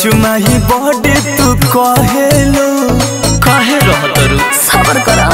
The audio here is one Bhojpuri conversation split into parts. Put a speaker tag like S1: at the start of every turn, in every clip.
S1: चुमा ही बॉडी तू कहेलो काहे रहतरू
S2: सबर करा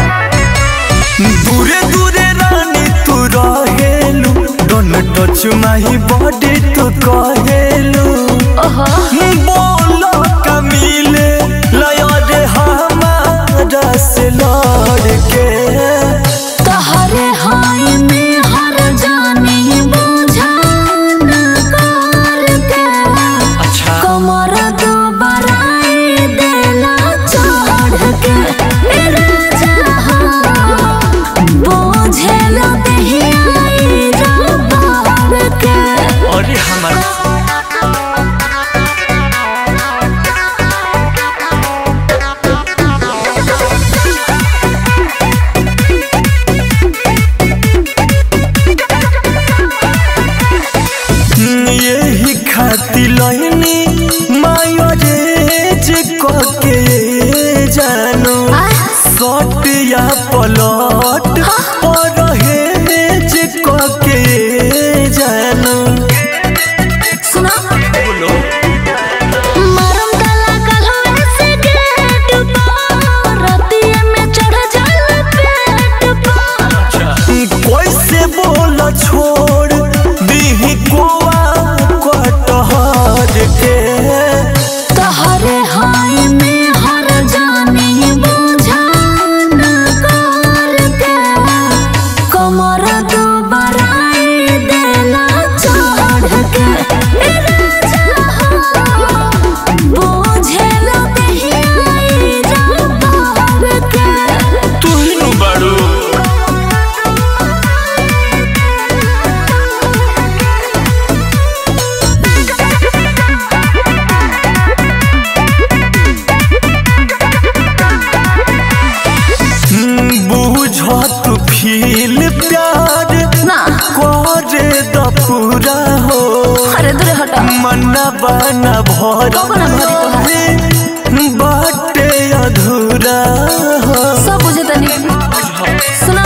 S1: दूरे दूरे रानी तू रहेलू दोनों टच माही बॉडी तू कहेलू
S2: ओहो
S1: बोलो कमीले लया रे हमारा से लड़के
S2: तहरे हाय में हर जाने बुझान करके
S1: अच्छा
S2: कमर दो बराई देला चढ़ के ए राजा हो बुझेला देहियाई रबार के
S1: अरे हमार यही खाती लहनी माया रे जे के जानो शॉट या पलट और हे जे के जानो
S2: सुना
S1: बोलो
S2: मरम काला कलवे से गेट पर रतिया में चढ़ जाला पेट पर
S1: कैसे बोल छोड़ दी गोवा कटहर के
S2: तहरे हाय में हर जाने बुझान करके कमर दो बराई देला चढ़ के ए राजा हो बुझेला देहियाई रबार के
S1: तू ही नु बाड़ू बूझ तू फील प्यार
S2: ना
S1: करे द पूरा हो
S2: अरे दूर हटा
S1: मना बना भर
S2: कबो ना भरी तोहार।
S1: बाटे अधूरा हो
S2: सब बुझे तनी सुना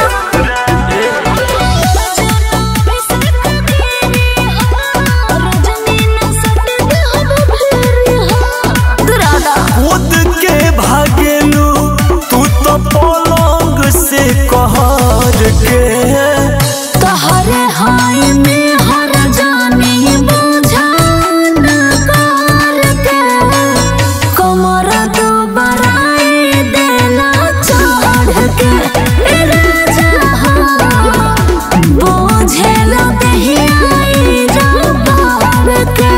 S1: खुद के भागेलू तू तो पलंग से कहर के
S2: तहरे हाय में हर जाने बुझान करके कमर दो बराई देला चढ़ के ए राजा हो बुझेला देहियाई रबार के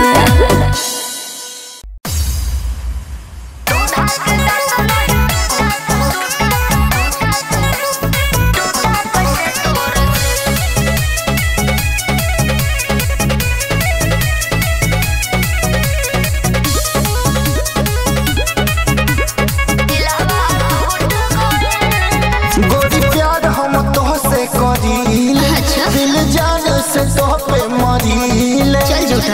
S3: गोरी प्यार हम तोहसे करील
S2: अच्छा।
S3: दिल जान से तोह पे मरील
S2: चल झूठा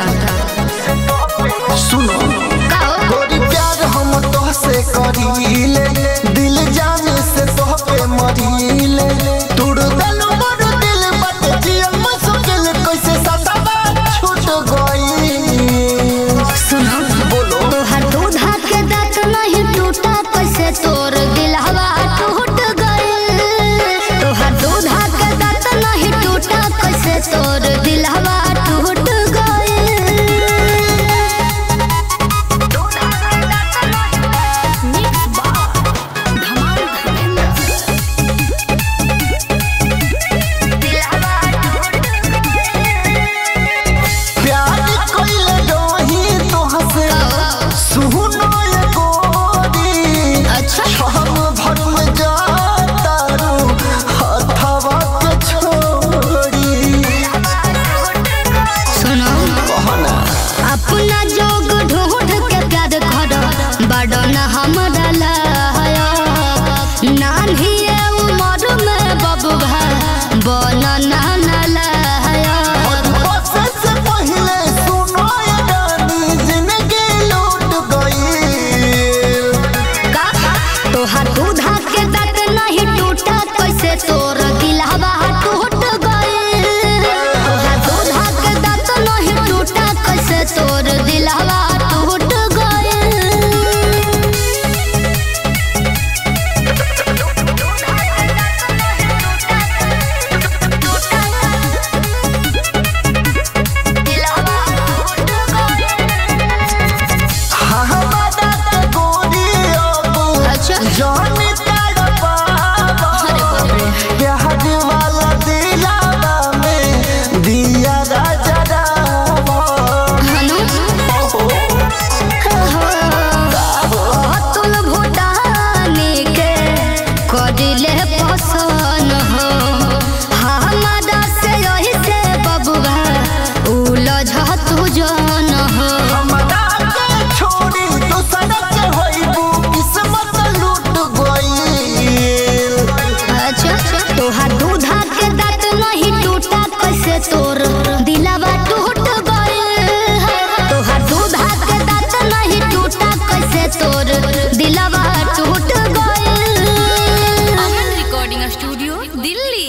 S3: सुनो गोरी प्यार हम तोहसे करील दिल जान से तोह पे मरील तुड़ दलो मोर दिल बट जिया मुश्किल कैसे सतावा छूट गई
S2: सुनो
S3: बोलो
S2: तोहर दूधा के दांत नहीं टूटा कैसे तोर दिलहवा टूट गइल तोहर दूधा के दांत नहीं टूटा कैसे तोर दिलहवा टूट गइल मिक्स बार धमाल धर्मेंद्र
S3: प्यार कइले रही तोहसे सुनो ये गोरी
S2: अच्छा
S3: हम भर में जातारू हथवा के छोड़ी
S2: सुनो अपना जोग ढूंढ के प्यार कर बड़ा न हमरा लाया नान्ही उम्र में बबुआ बन ना लाया
S3: बसे से पहले सुनो ये रानी जिंदगी लूट गई
S2: का तोहर दूधा के दांत नहीं टूटा कैसे तोर दिलहवा टूट गइल तोहर दूधा के दांत नहीं टूटा कैसे तोर दिलहवा टूट
S3: जानी तड़पावा
S2: अरे बाप रे
S3: प्यार वाला दिलावा में दिया राजा रावा
S2: हनु अतुल भूटानी के करिले पसन हो हमारा से यही से बबुआ उलझ तू जन हो
S3: हमरा के छोड़ी दूसर के होइबू किस्मत लूट गइल
S2: अच्छा तोहार दूधा के दांत नहीं टूटा कैसे तोर दिलावा टूट गइल तोहार दूधा के दांत नहीं टूटा कैसे तोर दिलावा टूट गइल
S4: अमन रिकॉर्डिंग स्टूडियो दिल्ली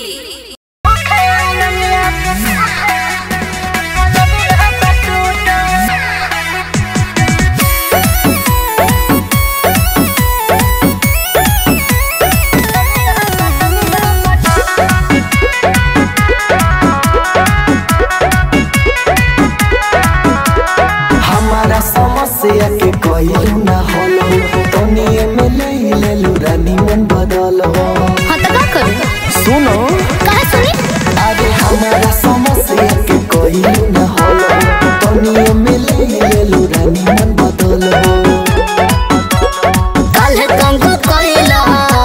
S3: हमारा समस्या के कइलू ना हलो तनिए में ले लेलू रानी मन बदल हो
S2: हाँ तो का करी
S3: सुनो
S2: काहे सुनी
S3: अरे हमारा समस्या के कइलू ना हलो तनिए में ले लेलू रानी मन बदल हो
S2: काल्हे कंगो कइला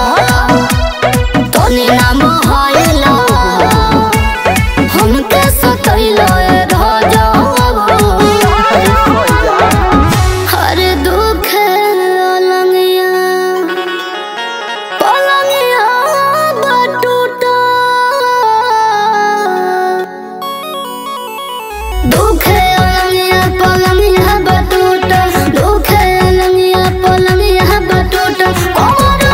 S2: तोनी नाम हइला हमके सतइला ए राजावा हर दुख अलंगिया पलंगिया बटूटा दुख अलंगिया पलंगिया बटूटा दुख अलंगिया पलंगिया बटूटा कोमर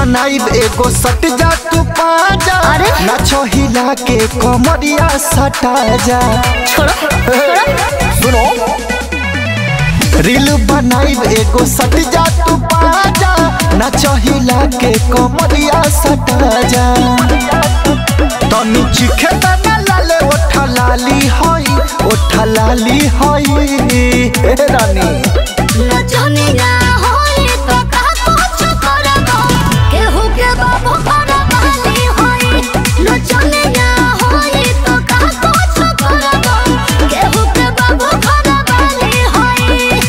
S3: बनाइब एगो सट जा तू पाजा
S2: अरे?
S3: नाचो हिला के कमरिया सटा जा सुनो रील बनाइब एगो सट जा तू पाजा नाचो हिला के कमरिया सटा जा तनी चिखे तना लाले ओठा लाली होई ओठा लाली होई हे रानी
S2: नचनिया होई तो का कुछ करबो केहू के बाबू करबाली होई नचनिया होई तो का कुछ करबो केहू के बाबू करबाली होई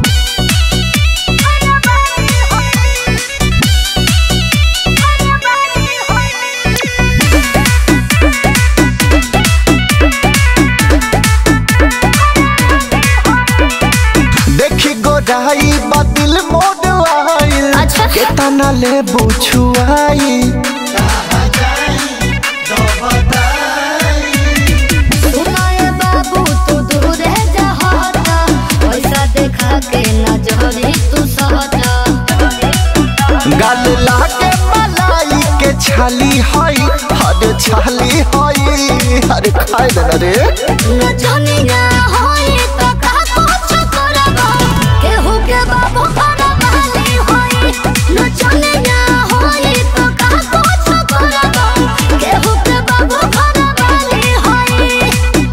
S3: देखी गोराई बदिल मोड आइल
S2: अच्छा।
S3: केतना ले बुछुआई
S2: सुनाए बाबू तू दूर जा हटा पैसा देखा के नजरी तू सहटा
S3: गाल लागे मलाई के छाली हई हर छाली हई हर खाए देना रे
S2: नचनिया होई तो का कुछ करबो केहू के बाबू करबाली होई नचनिया होई तो का कुछ करबो केहू के बाबू करबाली होई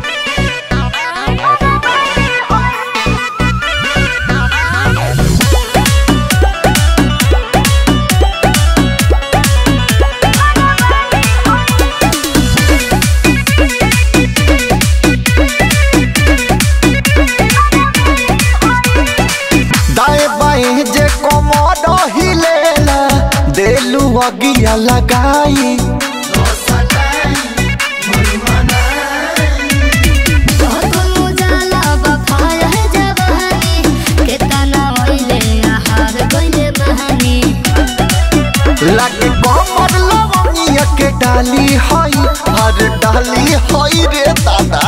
S3: दाएं बाएं जे कमर हिलेला देलू अगिया लगाई
S2: दोनों जाला बफाया है जवानी केतना ओइले आहार गइले बहानी
S3: लागे कमर लवंगिया के डाली हई हर डाली हई रे दादा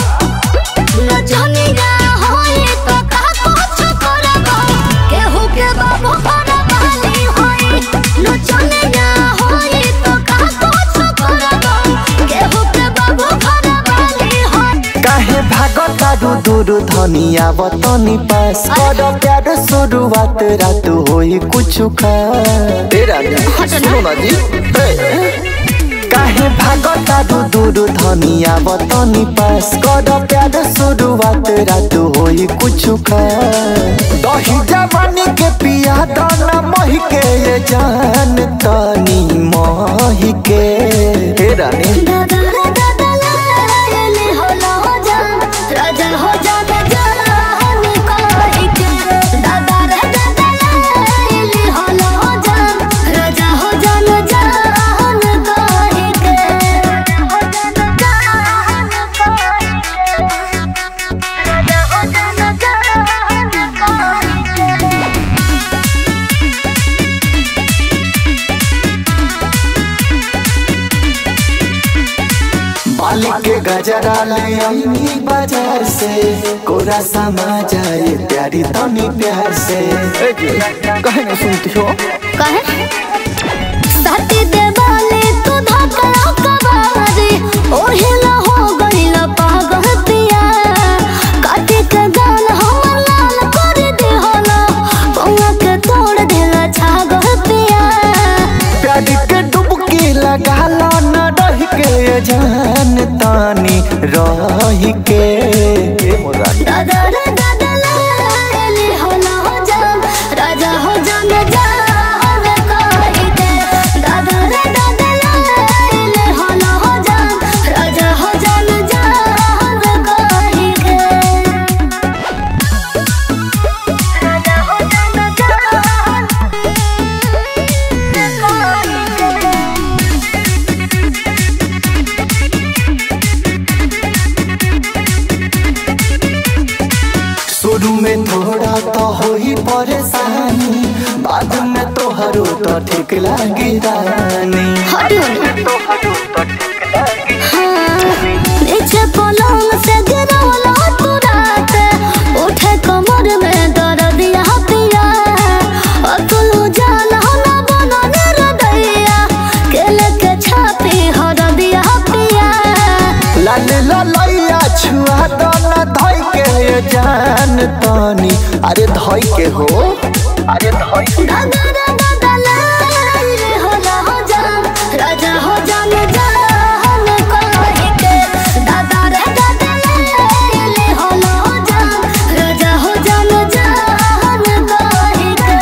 S2: नचनिया होई तो का कुछ करबो केहू के बाबू करबाली होई नचनिया होई तो का कुछ करबो केहू के बाबू करबाली होई
S3: काहे भागत तारू दूर धनिया बतनी पास कर प्यार शुरुआत रात होई कुछ खा तेरा सुनो ना जी हे। काहे भागत तारू दूर धनिया बतनी पास कर प्यार शुरुआत रात होई कुछ खा दही जवानी के पिया दाना मही के ये जान तनी मही के हे रानी
S2: दादा रे दादा लायले होला हो जा राजा हो जा जान कोई के दादा रे दादा लायले होला हो जा राजा हो जान जान कोई के हो जान जान कोई के राजा हो जान जान कोई के
S3: बाली के गजरा ले आईनी बाजार से कोरा समा जाए प्यारी तनी प्यार से कहे ना सुनती हो
S2: कहे साथी देवाले तू धक्का कबारी ओहिला हो गइल पागल पिया काटे के गाल हमर लाल कर दे होला पौवा के तोड़ देला छागल पिया
S3: प्यारी के डुबकी लगा लो न रह के ये जान तानी रह के ए मोरा
S2: दादा रे दादा लाली होला हो जान राजा हो जान जान कहि दे दादा रे दादा लाली होला हो जान राजा हो जान जान कहि दे राजा हो जान जान
S3: शुरू में थोड़ा तो होई परेशानी बाद में तोहरो तो ठीक लागी रानी
S2: हटियो नीचे पलंग से गिरवला तू रात उठे कमर में दर्द दिया पिया अतुल जान ना बनो निरदय
S3: तनी अरे धई के हो अरे धई
S2: घगरा बदला रे होला हो जान राजा हो जान जान कहे के दादा रे बदला रे होला हो जान राजा हो जान जान कहे के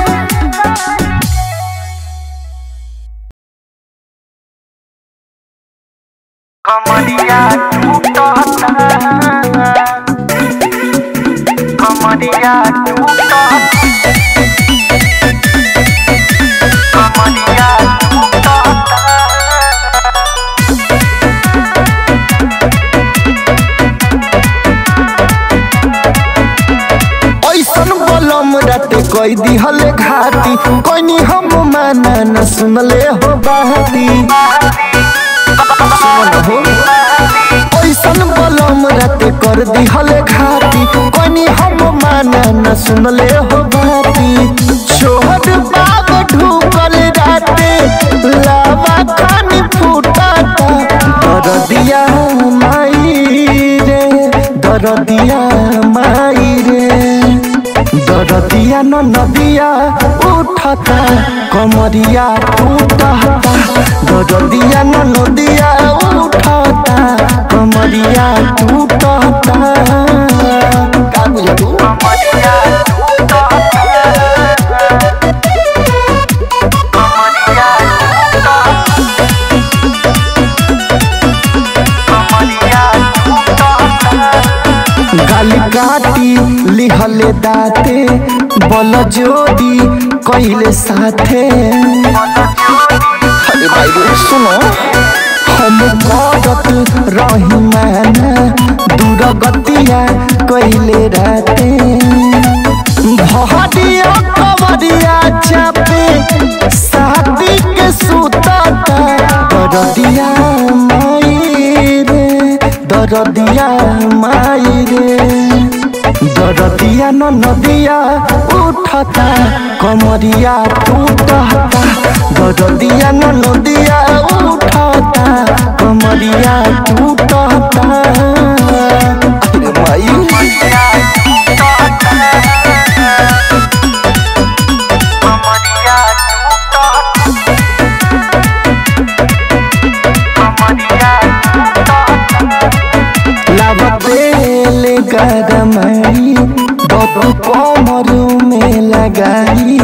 S1: कमरिया टूटता कमरिया टूटता कमरिया टूटता
S3: ऐसन बलम राते कई दिहले घाटी कोनी हम माना न सुनले हो बाती सुन हो ऐसन बलम राते कर दिहले घाटी कोनी हम माना न सुनले हो बाती छोट बाग ढूकल राते लावा खानी फूटाता दरदिया माई रे दरदिया माई रे दरदिया न नदिया उठता कमरिया टूटता दरदिया न नदिया उठता कमरिया टूटता का बुझे तू
S1: कमरिया टूटता कमरिया टूटता कमरिया टूटता
S3: गाल काटी लिहले दाते बल जोड़ी कइले साथे अरे भाई रे सुनो हम करत रही माना दूर गतिया कइले राते भहरिया कवरिया चापे शादी के सुतता दरदिया माई रे दरदिया माई रे दरदिया न नदिया उठता कमरिया टूटता दरदिया न नदिया उठता कमरिया टूटता अरे माई
S1: कमरिया टूटता कमरिया टूटता
S3: लबेल गरमई बबू कमर में लगाई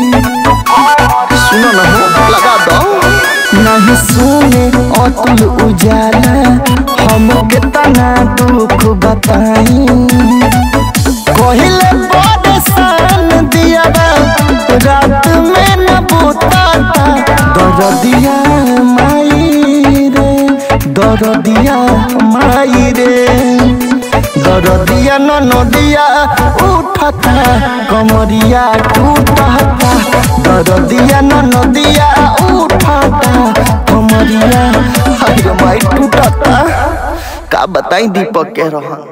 S3: सुनो ना हो लगा दो नहीं सुने अतुल उजाला हम कितना दुख बताई कहले बड़ सान दिया रात में न बुताता दरदिया माई रे दरदिया माई रे दरदिया न नदिया उठता कमरिया टूटता दरदिया न नदिया उठता कमरिया हाय माई टूटता का बताई दीपक के रहन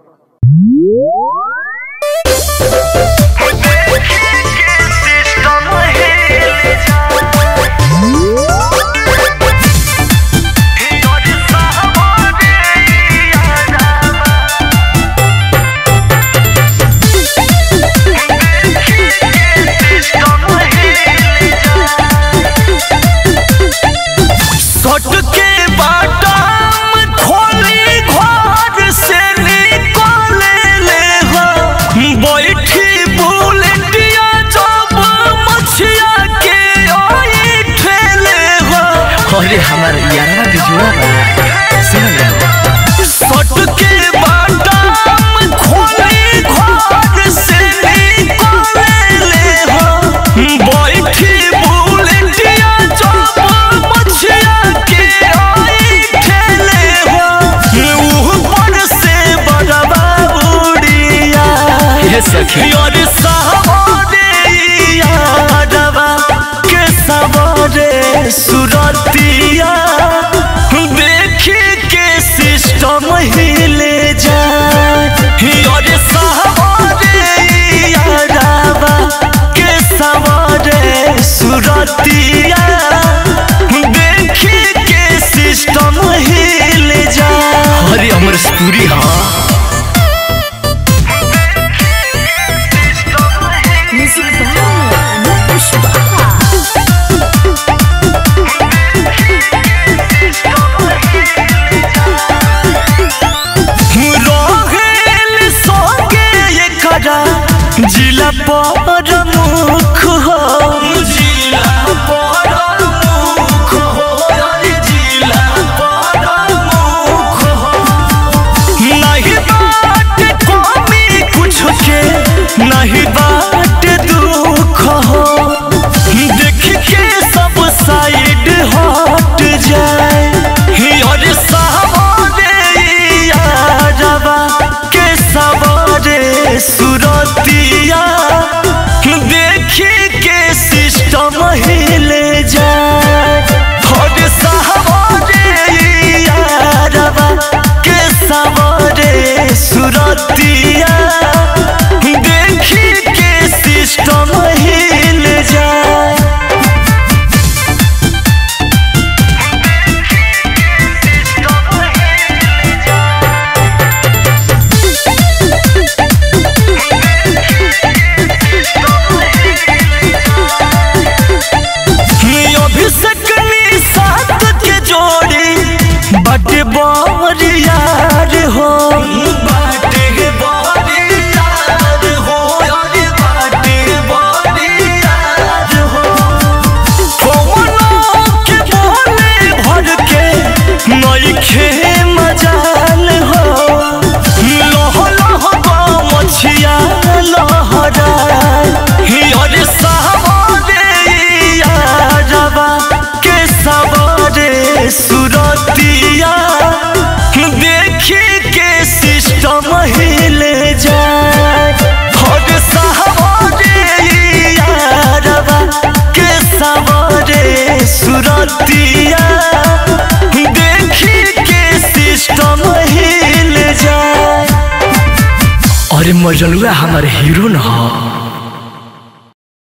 S1: सट के बाटाम खोली घर से निकले ले हो बैठी बुलेटिया जब मछिया के ओई ठेले हो
S5: अरे हमार यारवा के जोड़ा बा सुन ले
S1: सट के बाटाम खोली घर से निकले ले हो बैठी बुलेटिया जब मछिया के ओई ठेले हो ऊपर से बड़वा उड़िया
S5: ये सखी
S1: योर सवारे यादवा के सवारे सुरतिया देखी के सिस्टम हिले जाए योर सवारे यादवा के सवारे सुरतिया देखी के सिस्टम हिले जाए
S5: अरे अमर स्टूरी हाँ
S1: जिला पर मुख हो जिला पर मुख हो अरे जिला पर मुख हो नहीं बात कमी कुछ के नहीं बात दुख हो देख के सब साइड हट जाए और सावरे यारवा के सवारे सुरतिया देखी के सिस्टम हिले जाए और सावरे यारवा के सवारे सुरतिया देखी के सिस्टम हिल जाए अभिषेक साथ के जोड़ी बटे यार हो बाटे यार हो अरे बाटे यार हो कौनो के बोले भर के नइखे मजाल हो लह लह मछिया लहरा अरे सावरे यारवा के सवारे सुरतिया देखी के सिस्टम हिले जाए और सावरे यारवा के सवारे सुरतिया देखी के सिस्टम हिल जाए
S5: अरे मजनुआ हमारे हीरो न हो